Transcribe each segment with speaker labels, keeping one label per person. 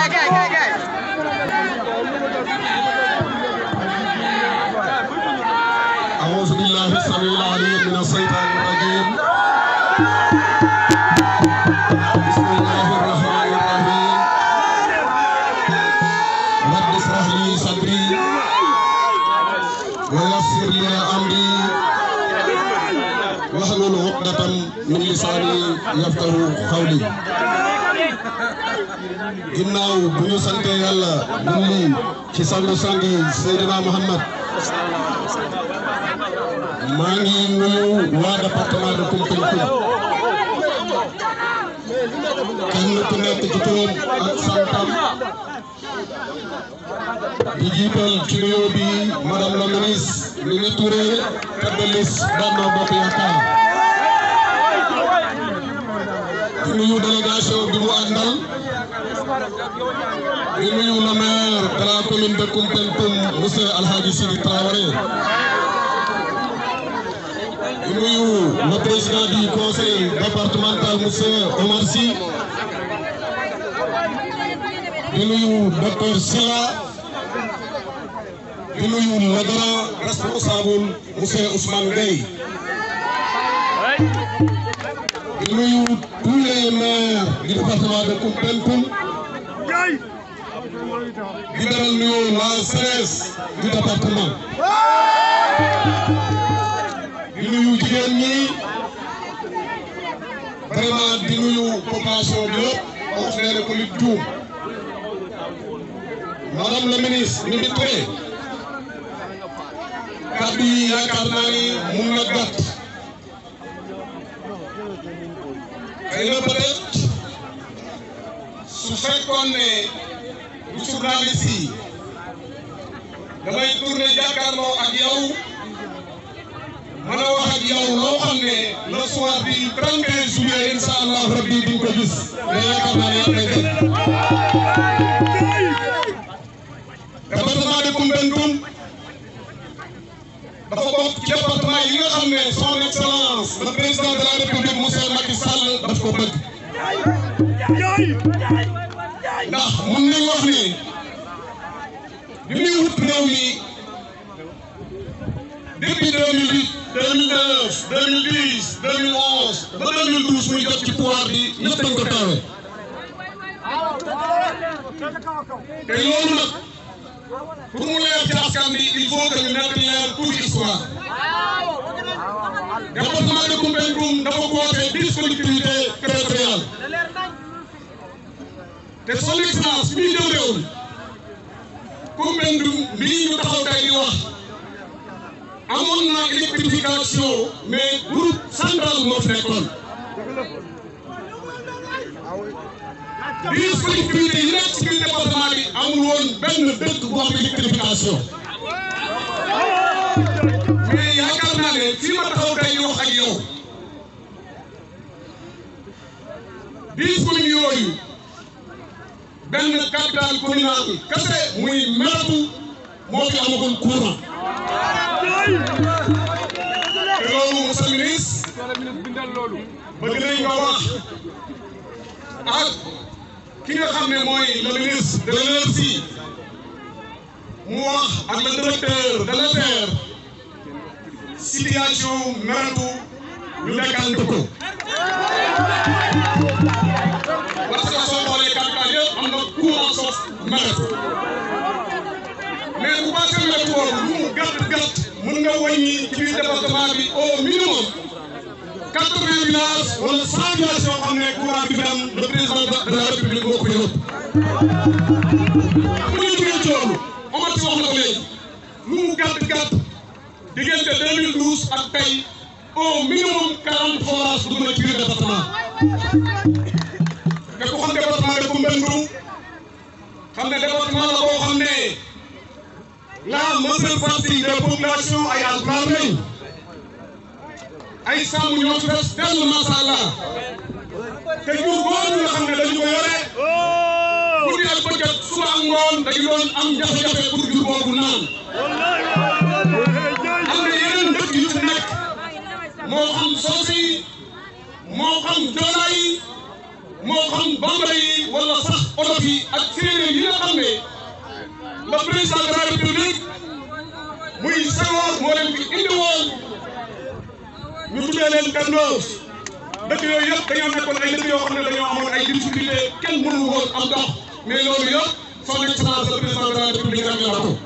Speaker 1: أعوذ بالله السميع العليم من الشيطان الرجيم بسم الله الرحمن الرحيم رب اشرح لي صدري ويسر لي أمري واحلل عقدة من لساني يفقه قولي ginnaaw bu ñu sante yàlla julli ci sangu sangi Seydina Muhammad maa ngi nuyu waa département de Koumpentoum kenn ku nekk ci turam ak santam di jiital ci nuyoo bi madame la ministre Mimi Touré tête de liste Benno Bokk Yaakaar di nuyu délégation bi mu àndal di nuyu le maire de la commune de Koumpentoum monsieur Alhaji Sidi Traoré di nuyu le président du conseil départemental monsieur Omar Sy di nuyu docteur Silla di nuyu le grand responsable monsieur Ousmane Gueye di nuyu tous les maires du département de Koumpentoum di beral nuyu la CRS du département di nuyu jigéen ñi vraiment di nuyu population bi yëpp wax nee na ko nit juum madame la ministre Mimi Touré kàddu yi yaakaar naa ni mun na gàtt xëy na peut-être su fekkoon ne du journaliste yi damay tourné jàkkaarloo ak yow mën a wax ak yow loo xam ne le soir du 31 juillet incha allah rabbi di nga ko gis mais yaakaar naa ne yaa koy def. département de Koumpentoum dafa bokk ci département yi nga xam ne son excellence le président de la république monsieur Macky Sall daf ko bëgg. ndax mun nañ wax ne bi muy wut réew mi depuis 2008 2009 2010 2011 ba 2012 muy jot ci pouvoir bi ñëpp dañ ko taawee te loolu nag pour mu leer ci askan bi il faut que ñu nekk leer tuuti histoire département de Koumpentoum dafa woote dix collectivités territoriales te son excellence bi ñu jël réew mi Koumpentoum bii ñu taxaw tey di wax amoon na électrification mais groupe central moo fi nekkoon dix collectivités yi nekk ci biir département bi amul woon benn dëkk bu am électrification mais yaakaar naa ne fii ma taxaw tey di wax ak yow dix communes yooyu benn capital communal kese muy Meretou moo fi amagul courant te loolu monsieur le ministre bëgg nañ nga wax ak ki nga xam ne mooy le ministre de l'énergie mu wax ak le directeur de l'ASER situation Meretou ñu nekkante ko parce que soo xoolee capital yëpp am na courant sauf Meretou mais bu passé Meretou boobu lu mu gàtt gàtt mën nga wàññi ci biir département bi au minimum quatre-vingts villages wala cent villages yoo xam ne courant bi fi am le président de la république moo ko yóbbu. bu ñu jógee ci loolu Omar Sy wax na ko léegi lu mu gàtt gàtt diggante 2012 ak tey au minimum quarante forages dugg na ci biir département. te ku xam département de Koumpentoum xam ne département la boo xam ne la majeure partie des populations ay alpulaar lañ ay sàmm ñoo fi des dellu macha allah te jur boobu nga xam ne dañu ko yore guddi ak bëccëg suba ak ngoon dañu doon am jafe-jafe pour jur boobu naan am na yeneen dëkk yu fi nekk moo xam Soosi moo xam Joola yi moo xam bambara yi wala sax oto yi ak séeréer yi nga xam ne le président de la république muy Senghor moo leen fi indi woon ñu tuddee leen Gandoos dëkk yooyu yëpp dañoo nekkoon ay dëkk yoo xam ne dañoo amoon ay difficulté kenn mënul woon am ndox mais loolu yëpp son excellence le président de la république réglé na ko.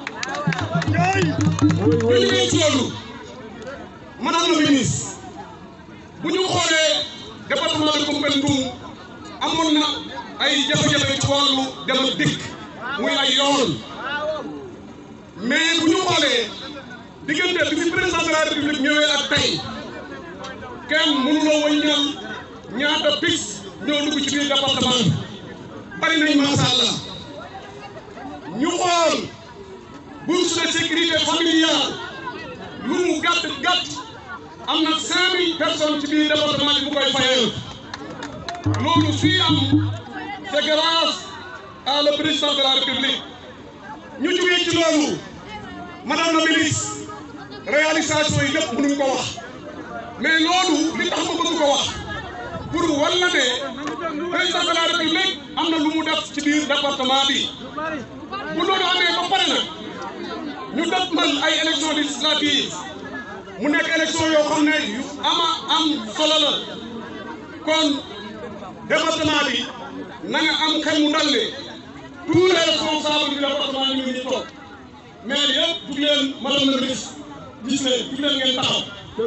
Speaker 1: bu ñu nee ci loolu madame la ministre bu ñu xoolee département de Koumpentoum amoon na ay jafe-jafe ci wàllu dem ak dikk muy ay yoon mais bu ñu xoolee diggante bi fi président de la république ñëwee ak tey kenn mënuloo wëññal ñaata piste ñoo dugg ci biir département bi bari nañ macha allah ñu xool bourse de sécurité familiale lu mu gàtt gàtt am na 5000 personnes ci biir département bi bu koy fayal loolu suy am c'est grâce à le président de la république ñu jógee ci loolu madame la ministre réalisation yi lépp mënuñ ko wax mais loolu li tax ma bëgg ko wax pour walla ne président de la république am na lu mu def ci biir département bi bu loolu amee ba pare nag ñu def man ay élection législative mu nekk élection yoo xam ne yu ama am solo la kon département bi na nga am xel mu dal ne tous les responsables du département ñu ngi toog mais yëpp jug leen madame la ministre gis leen jug leen ngeen taxaw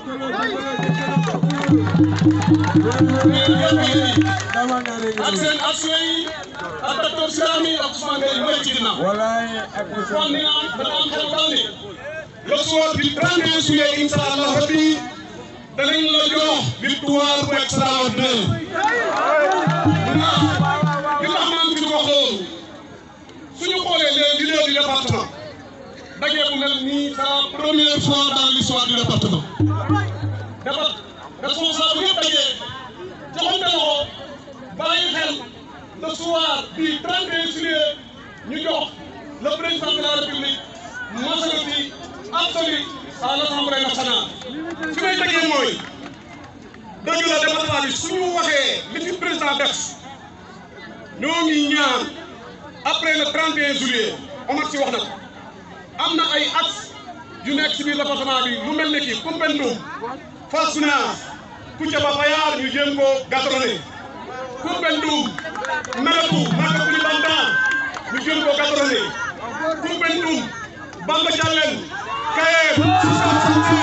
Speaker 1: ak seen action yi ak docteur Sirami ak Ousmane Gueye mooy ci ginnaaw kon ni nga am dana am xel dal ne le soir du 31 juillet incha allah rabbi danañ la jox victoire bu extraordinaire ndax li tax maa ngi fi wax loolu suñu xoolee les leaders du département daje bu mel nii c'est la première fois dans l'histoire du département dafa responsable yëpp daje joxante loxo bàyyi xel le soir du 31 juillet ñu jox le président de la république majorité absolue à l'Assemblée nationale fi may tegee mooy dëgg la département bi suñu waxee li fi président def ñoo ngi ñaan après le 31 juillet Omar si wax na ko am na ay axes yu nekk ci biir département bi lu mel ne kii Koumpentoum Fass Gounass Kouthiaba Payar ñu jéem ko gàttalane Koumpentoum Meretou Maka Koulibantang ñu jéem ko gàttalane Koumpentoum Bamba Diallen Kayen Sissane Santé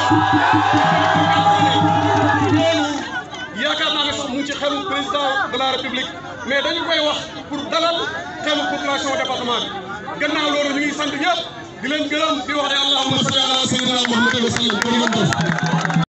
Speaker 1: loolu yaakaar naa ne sax mu ngi ci xelu président de la république mais dañu koy wax pour dalal xelu population département bi gannaaw loolu ñu ngi sant ñëpp di leen gërëm di wax ne allahumma salli ala sayyidina Muhammadin wa sallam